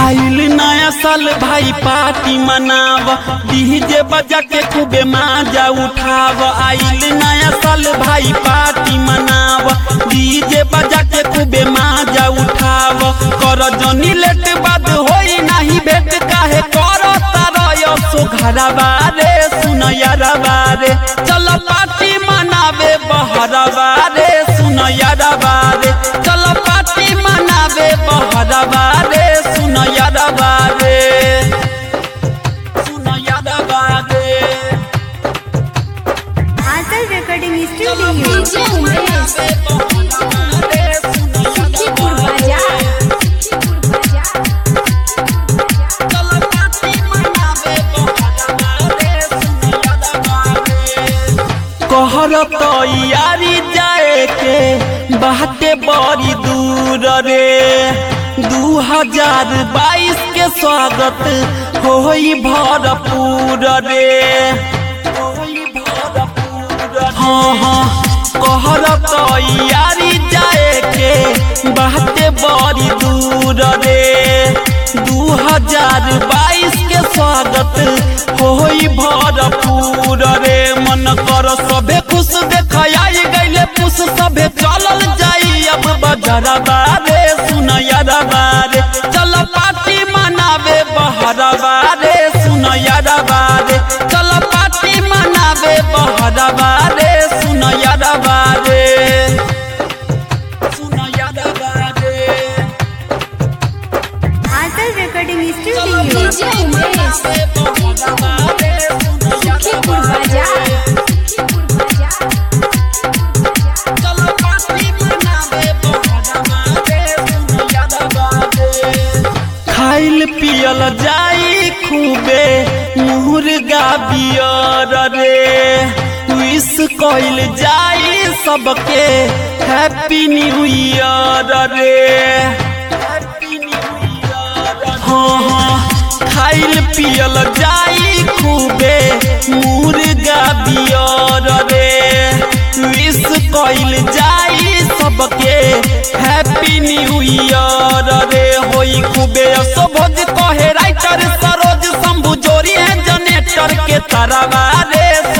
आइल नया साल भाई पार्टी मनाव डीजे बजा के खूबे माजा उठाव आइल नया साल भाई पार्टी मनाव डीजे बजा के खूबे माजा उठाव कर जनी लेट बाद होई नाही भेट काहे कर तारयो सो घरवा रे सुन यारवा रे चल पार्टी मनावे बहरवा रे सुन यारवा रे चल पार्टी मनावे बहरवा रे सुन यारवा रे सुन यारवा रे Aanchal recording studio DJ Umesh Sukhipur बाजार कहर तैयारी जाए के बाटे बड़ी दूर रे दू हजार बाईस के स्वागत होई भरपूर रे होई भरपूर हाँ हाँ कहर तैयारी जाए के बाटे बड़ी दूर रे दू हजार बाईस के स्वागत होई भरपूर रे मन कर सभे खुश देखाई गईले पुष सभे चलल जाई अब बजरवा रे सुनयरवा रे चल पार्टी मनावे बहरवा रे सुनयरवा रे चल पार्टी मनावे बहरवा रे सुनयरवा रे सुनयरवा रे Aanchal recording studio DJ Umesh Sukhipur बाजार खाइल पियल जाई खूबे मुर्गा बियर रे विश कइल जाई सबके हैप्पी न्यू ईयर रे हाँ हाँ खाइल पियल जाई खूबे मुर्गा बियर रे विश कइल जाई सबके हैप्पी न्यू ईयर रे होई खूबे असोभज कहे राइटर सरोज शंभु जोरी है जनेटर के तरवा रे